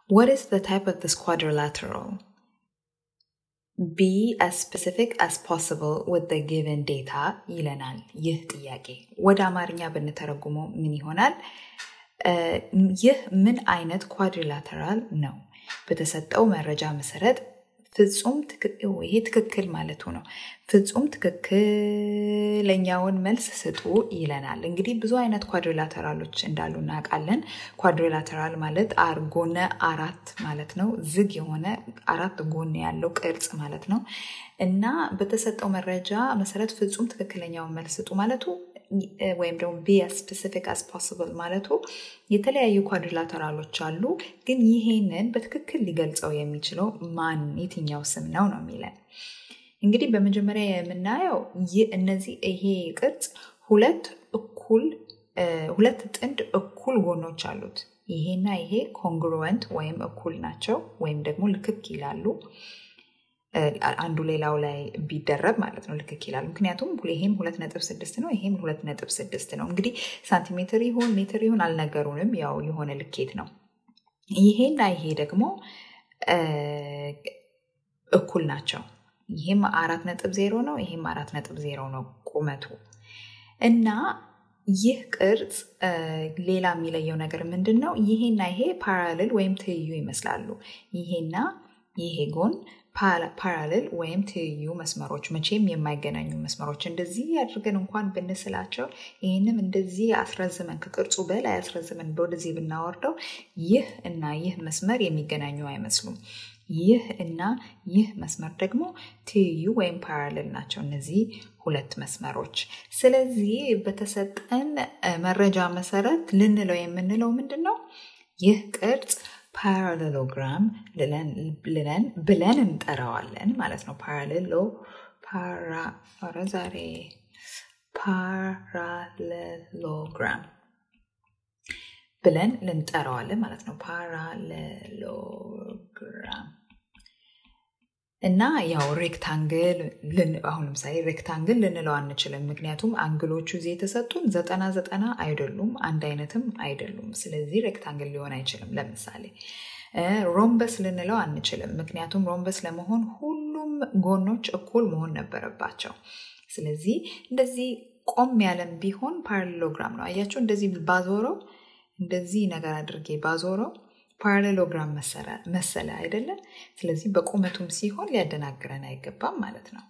What is the type of this quadrilateral? Be as specific as possible with the given data ይለናል ይህ ጥያቄ። ወደ አማርኛ ብንተረጉመው ምን ይሆናል? ይህ ምን አይነት ኳድሪላተራል ነው? በተሰጠው መረጃ መሰረት ፍጹም ይሄ ትክክል ማለቱ ነው። ፍጹም ትክክለኛውን መልስ ስጡ ይለናል። እንግዲህ ብዙ አይነት ኳድሪላተራሎች እንዳሉ እናውቃለን። ኳድሪላተራል ማለት ጎነ አራት ማለት ነው። ዝግ የሆነ አራት ጎን ያለው ቅርጽ ማለት ነው እና በተሰጠው መረጃ መሰረት ፍጹም ትክክለኛውን መልስ ስጡ ማለቱ ወይም ደግሞ ቢ ስፔሲፊክ አስ ፖስብል ማለቱ የተለያዩ ኳድሪላተራሎች አሉ፣ ግን ይሄንን በትክክል ሊገልጸው የሚችለው ማን የትኛው ስም ነው ነው የሚለን። እንግዲህ በመጀመሪያ የምናየው እነዚህ ይሄ ቅርጽ ሁለት እኩል ሁለት ጥንድ እኩል ጎኖች አሉት። ይሄና ይሄ ኮንግሩወንት ወይም እኩል ናቸው ወይም ደግሞ ልክክ ይላሉ። አንዱ ሌላው ላይ ቢደረብ ማለት ነው ልክክ ይላል። ምክንያቱም ይሄም ሁለት ነጥብ ስድስት ነው፣ ይሄም ሁለት ነጥብ ስድስት ነው። እንግዲህ ሳንቲሜትር ይሁን ሜትር ይሁን አልነገሩንም፣ ያው የሆነ ልኬት ነው። ይሄና ይሄ ደግሞ እኩል ናቸው። ይሄም አራት ነጥብ ዜሮ ነው፣ ይሄም አራት ነጥብ ዜሮ ነው ቁመቱ እና ይህ ቅርጽ ሌላ የሚለየው ነገር ምንድን ነው? ይሄና ይሄ ፓራልል ወይም ትይዩ ይመስላሉ። ይሄና ይሄ ጎን ፓራልል ወይም ትይዩ መስመሮች መቼም የማይገናኙ መስመሮች እንደዚህ አድርገን እንኳን ብንስላቸው ይህንም እንደዚህ አስረዝመን ከቅርጹ በላይ አስረዝመን ወደዚህ ብናወርደው ይህ እና ይህ መስመር የሚገናኙ አይመስሉም። ይህ እና ይህ መስመር ደግሞ ትይዩ ወይም ፓራልል ናቸው እነዚህ ሁለት መስመሮች። ስለዚህ በተሰጠን መረጃ መሰረት ልንለው የምንለው ምንድን ነው? ይህ ቅርጽ ፓራሌሎግራም ብለን እንጠራዋለን ማለት ነው። ፓራሌሎ ፓራ ዛሬ ፓራሌሎግራም ብለን ልንጠራዋለን ማለት ነው። ፓራሌሎግራም እና ያው ሬክታንግል አሁን ለምሳሌ ሬክታንግል ልንለው አንችልም። ምክንያቱም አንግሎቹ እዚህ የተሰጡን ዘጠና ዘጠና አይደሉም፣ አንድ አይነትም አይደሉም። ስለዚህ ሬክታንግል ሊሆን አይችልም። ለምሳሌ ሮምበስ ልንለው አንችልም። ምክንያቱም ሮምበስ ለመሆን ሁሉም ጎኖች እኩል መሆን ነበረባቸው። ስለዚህ እንደዚህ ቆም ያለም ቢሆን ፓራሌሎግራም ነው። አያቸው እንደዚህ ባዞረው እንደዚህ ነገር አድርጌ ባዞረው ፓራሌሎግራም መሰለ አይደለም። ስለዚህ በቁመቱም ሲሆን ሊያደናግረን አይገባም ማለት ነው።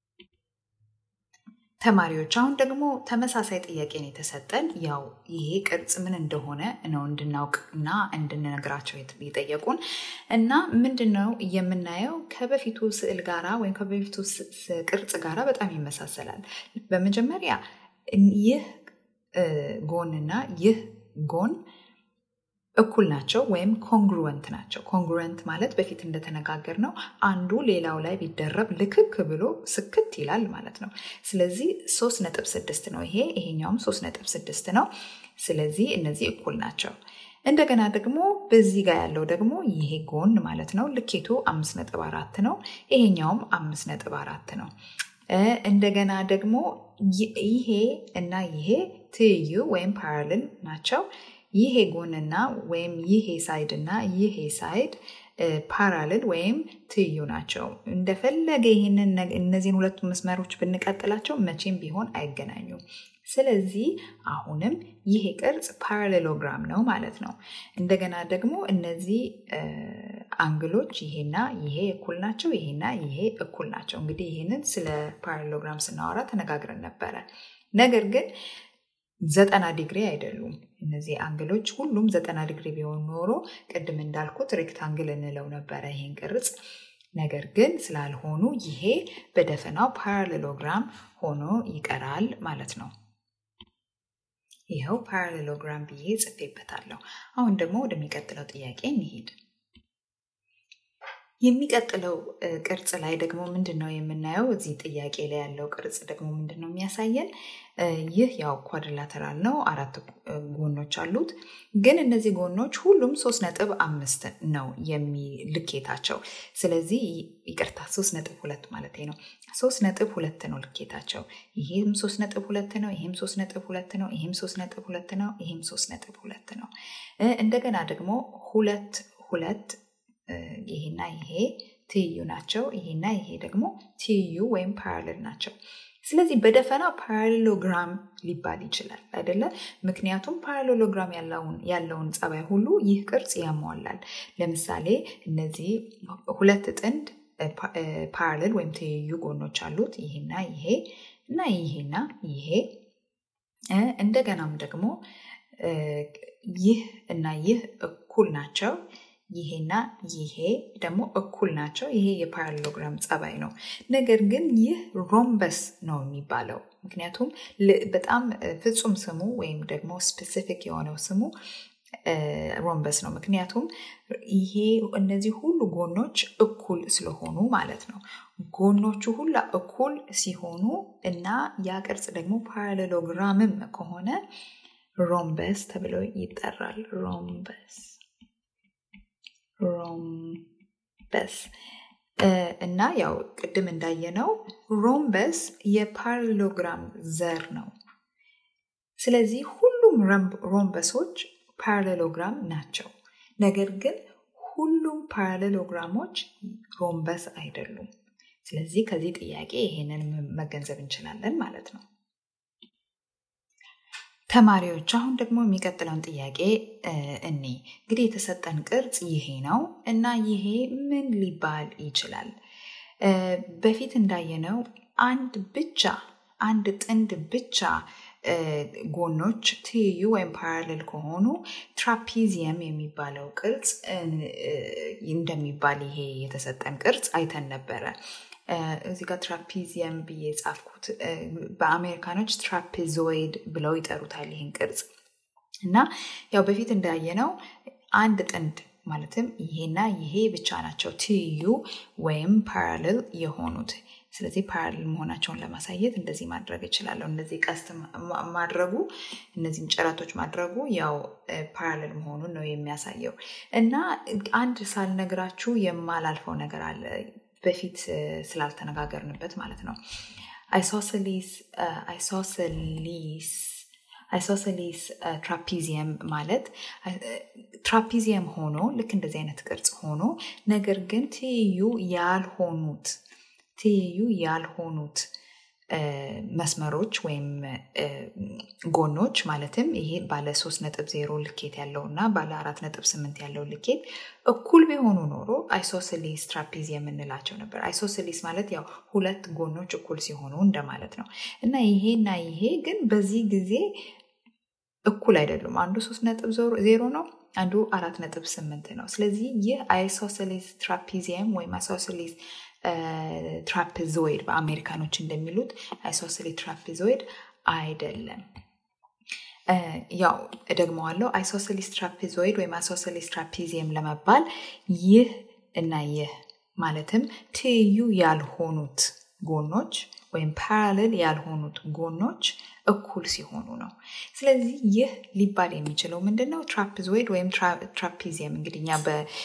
ተማሪዎች አሁን ደግሞ ተመሳሳይ ጥያቄን የተሰጠን ያው ይሄ ቅርጽ ምን እንደሆነ ነው እንድናውቅ እና እንድንነግራቸው የጠየቁን እና ምንድን ነው የምናየው ከበፊቱ ስዕል ጋራ ወይም ከበፊቱ ቅርጽ ጋራ በጣም ይመሳሰላል። በመጀመሪያ ይህ ጎንና ይህ ጎን እኩል ናቸው ወይም ኮንግሩወንት ናቸው። ኮንግሩወንት ማለት በፊት እንደተነጋገር ነው አንዱ ሌላው ላይ ቢደረብ ልክክ ብሎ ስክት ይላል ማለት ነው። ስለዚህ ሶስት ነጥብ ስድስት ነው ይሄ ይሄኛውም ሶስት ነጥብ ስድስት ነው። ስለዚህ እነዚህ እኩል ናቸው። እንደገና ደግሞ በዚህ ጋር ያለው ደግሞ ይሄ ጎን ማለት ነው ልኬቱ አምስት ነጥብ አራት ነው። ይሄኛውም አምስት ነጥብ አራት ነው። እንደገና ደግሞ ይሄ እና ይሄ ትይዩ ወይም ፓራልል ናቸው። ይሄ ጎንና ወይም ይሄ ሳይድ እና ይሄ ሳይድ ፓራልል ወይም ትይዩ ናቸው። እንደፈለገ ይህንን እነዚህን ሁለቱ መስመሮች ብንቀጥላቸው መቼም ቢሆን አይገናኙም። ስለዚህ አሁንም ይሄ ቅርጽ ፓራሌሎግራም ነው ማለት ነው። እንደገና ደግሞ እነዚህ አንግሎች ይሄና ይሄ እኩል ናቸው፣ ይሄና ይሄ እኩል ናቸው። እንግዲህ ይህንን ስለ ፓራሌሎግራም ስናወራ ተነጋግረን ነበረ። ነገር ግን ዘጠና ዲግሪ አይደሉም። እነዚህ አንግሎች ሁሉም ዘጠና ዲግሪ ቢሆን ኖሮ ቅድም እንዳልኩት ሬክታንግል እንለው ነበረ ይሄን ቅርጽ። ነገር ግን ስላልሆኑ ይሄ በደፈናው ፓራሌሎግራም ሆኖ ይቀራል ማለት ነው። ይኸው ፓራሌሎግራም ብዬ ጽፌበታለሁ። አሁን ደግሞ ወደሚቀጥለው ጥያቄ እንሂድ። የሚቀጥለው ቅርጽ ላይ ደግሞ ምንድን ነው የምናየው? እዚህ ጥያቄ ላይ ያለው ቅርጽ ደግሞ ምንድን ነው የሚያሳየን? ይህ ያው ኳድሪላተራል ነው፣ አራት ጎኖች አሉት። ግን እነዚህ ጎኖች ሁሉም ሶስት ነጥብ አምስት ነው ልኬታቸው። ስለዚህ ይቅርታ፣ ሶስት ነጥብ ሁለት ማለት ነው። ሶስት ነጥብ ሁለት ነው ልኬታቸው። ይሄም ሶስት ነጥብ ሁለት ነው፣ ይሄም ሶስት ነጥብ ሁለት ነው፣ ይሄም ሶስት ነጥብ ሁለት ነው፣ ይሄም ሶስት ነጥብ ሁለት ነው። እንደገና ደግሞ ሁለት ሁለት ይሄና ይሄ ትይዩ ናቸው። ይሄና ይሄ ደግሞ ትይዩ ወይም ፓራሌል ናቸው። ስለዚህ በደፈናው ፓራሌሎግራም ሊባል ይችላል አይደለ? ምክንያቱም ፓራሌሎግራም ያለውን ጸባይ ሁሉ ይህ ቅርጽ ያሟላል። ለምሳሌ እነዚህ ሁለት ጥንድ ፓራሌል ወይም ትይዩ ጎኖች አሉት። ይሄና ይሄ እና ይሄና ይሄ እንደገናም ደግሞ ይህ እና ይህ እኩል ናቸው። ይሄና ይሄ ደግሞ እኩል ናቸው። ይሄ የፓራሌሎግራም ጸባይ ነው። ነገር ግን ይህ ሮምበስ ነው የሚባለው ምክንያቱም በጣም ፍጹም ስሙ ወይም ደግሞ ስፔሲፊክ የሆነው ስሙ ሮምበስ ነው። ምክንያቱም ይሄ እነዚህ ሁሉ ጎኖች እኩል ስለሆኑ ማለት ነው። ጎኖቹ ሁላ እኩል ሲሆኑ እና ያ ቅርጽ ደግሞ ፓራሌሎግራምም ከሆነ ሮምበስ ተብሎ ይጠራል። ሮምበስ ሮምበስ እና ያው ቅድም እንዳየነው ሮምበስ የፓራሌሎግራም ዘር ነው። ስለዚህ ሁሉም ሮምበሶች ፓራሌሎግራም ናቸው። ነገር ግን ሁሉም ፓራሌሎግራሞች ሮምበስ አይደሉም። ስለዚህ ከዚህ ጥያቄ ይሄንን መገንዘብ እንችላለን ማለት ነው። ተማሪዎች አሁን ደግሞ የሚቀጥለውን ጥያቄ እኔ እንግዲህ የተሰጠን ቅርጽ ይሄ ነው እና ይሄ ምን ሊባል ይችላል? በፊት እንዳየነው አንድ ብቻ አንድ ጥንድ ብቻ ጎኖች ትይዩ ወይም ፓራሌል ከሆኑ ትራፒዚየም የሚባለው ቅርጽ እንደሚባል ይሄ የተሰጠን ቅርጽ አይተን ነበረ። እዚህ ጋር ትራፒዚየም ብዬ ጻፍኩት። በአሜሪካኖች ትራፒዞይድ ብለው ይጠሩታል ይህን ቅርጽ እና ያው በፊት እንዳየነው አንድ ጥንድ ማለትም ይሄና ይሄ ብቻ ናቸው ትይዩ ወይም ፓራሌል የሆኑት። ስለዚህ ፓራሌል መሆናቸውን ለማሳየት እንደዚህ ማድረግ እችላለሁ። እነዚህ ቀስት ማድረጉ እነዚህን ጭረቶች ማድረጉ ያው ፓራሌል መሆኑን ነው የሚያሳየው እና አንድ ሳልነግራችሁ የማላልፈው ነገር አለ በፊት ስላልተነጋገርንበት ማለት ነው። አይሶሰሊስ አይሶሰሊስ አይሶሰሊስ ትራፒዚየም ማለት ትራፒዚየም ሆኖ ልክ እንደዚህ አይነት ቅርጽ ሆኖ ነገር ግን ትይዩ ያልሆኑት ትይዩ ያልሆኑት መስመሮች ወይም ጎኖች ማለትም ይሄ ባለ ሶስት ነጥብ ዜሮ ልኬት ያለው እና ባለ አራት ነጥብ ስምንት ያለው ልኬት እኩል ቢሆኑ ኖሮ አይሶስሊስ ትራፒዚየም የምንላቸው ነበር። አይሶስሊስ ማለት ያው ሁለት ጎኖች እኩል ሲሆኑ እንደማለት ነው እና ይሄና ይሄ ግን በዚህ ጊዜ እኩል አይደሉም። አንዱ ሶስት ነጥብ ዜሮ ነው፣ አንዱ አራት ነጥብ ስምንት ነው። ስለዚህ ይህ አይሶስሊስ ትራፒዚየም ወይም አይሶስሊስ ትራፒዞይድ በአሜሪካኖች እንደሚሉት አይሶስሊ ትራፒዞይድ አይደለም። ያው እደግመዋለሁ። አይሶስሊስ ትራፒዞይድ ወይም አይሶስሊስ ትራፒዚየም ለመባል ይህ እና ይህ ማለትም ትይዩ ያልሆኑት ጎኖች ወይም ፓራሌል ያልሆኑት ጎኖች እኩል ሲሆኑ ነው። ስለዚህ ይህ ሊባል የሚችለው ምንድን ነው? ትራፒዞይድ ወይም ትራፒዚየም እንግዲህ እኛ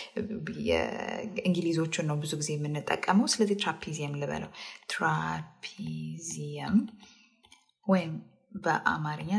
በእንግሊዞቹን ነው ብዙ ጊዜ የምንጠቀመው። ስለዚህ ትራፒዚየም ልበለው። ትራፒዚየም ወይም በአማርኛ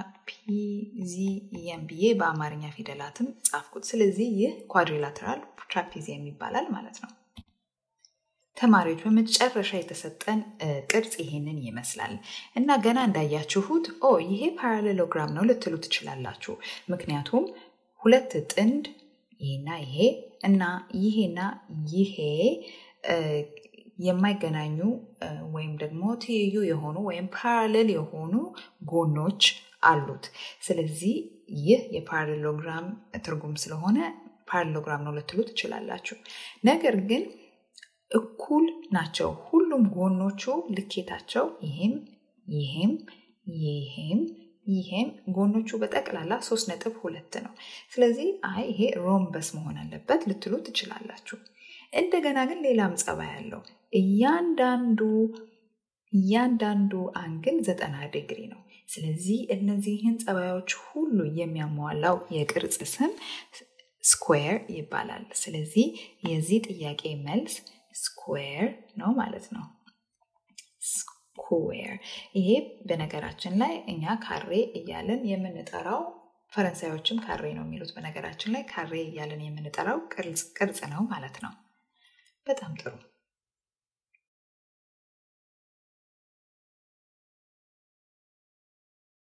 ትራፒዚየም ብዬ በአማርኛ ፊደላትም ጻፍኩት። ስለዚህ ይህ ኳድሪላተራል ትራፒዚየም ይባላል ማለት ነው። ተማሪዎች በመጨረሻ የተሰጠን ቅርጽ ይሄንን ይመስላል እና ገና እንዳያችሁት ኦ ይሄ ፓራሌሎግራም ነው ልትሉ ትችላላችሁ። ምክንያቱም ሁለት ጥንድ ይሄና ይሄ እና ይሄና ይሄ የማይገናኙ ወይም ደግሞ ትይዩ የሆኑ ወይም ፓራሌል የሆኑ ጎኖች አሉት። ስለዚህ ይህ የፓራሌሎግራም ትርጉም ስለሆነ ፓራሌሎግራም ነው ልትሉ ትችላላችሁ። ነገር ግን እኩል ናቸው። ሁሉም ጎኖቹ ልኬታቸው ይሄም ይሄም ይሄም ይሄም ጎኖቹ በጠቅላላ ሶስት ነጥብ ሁለት ነው። ስለዚህ አይ ይሄ ሮምበስ መሆን አለበት ልትሉ ትችላላችሁ። እንደገና ግን ሌላም ጸባይ ያለው እያንዳንዱ እያንዳንዱ አንግል ዘጠና ዲግሪ ነው። ስለዚህ እነዚህን ጸባዮች ሁሉ የሚያሟላው የቅርጽ ስም ስኩዌር ይባላል። ስለዚህ የዚህ ጥያቄ መልስ ስኩዌር ነው ማለት ነው። ስኩዌር ይሄ በነገራችን ላይ እኛ ካሬ እያለን የምንጠራው ፈረንሳዮችም ካሬ ነው የሚሉት። በነገራችን ላይ ካሬ እያለን የምንጠራው ቅርጽ ነው ማለት ነው። በጣም ጥሩ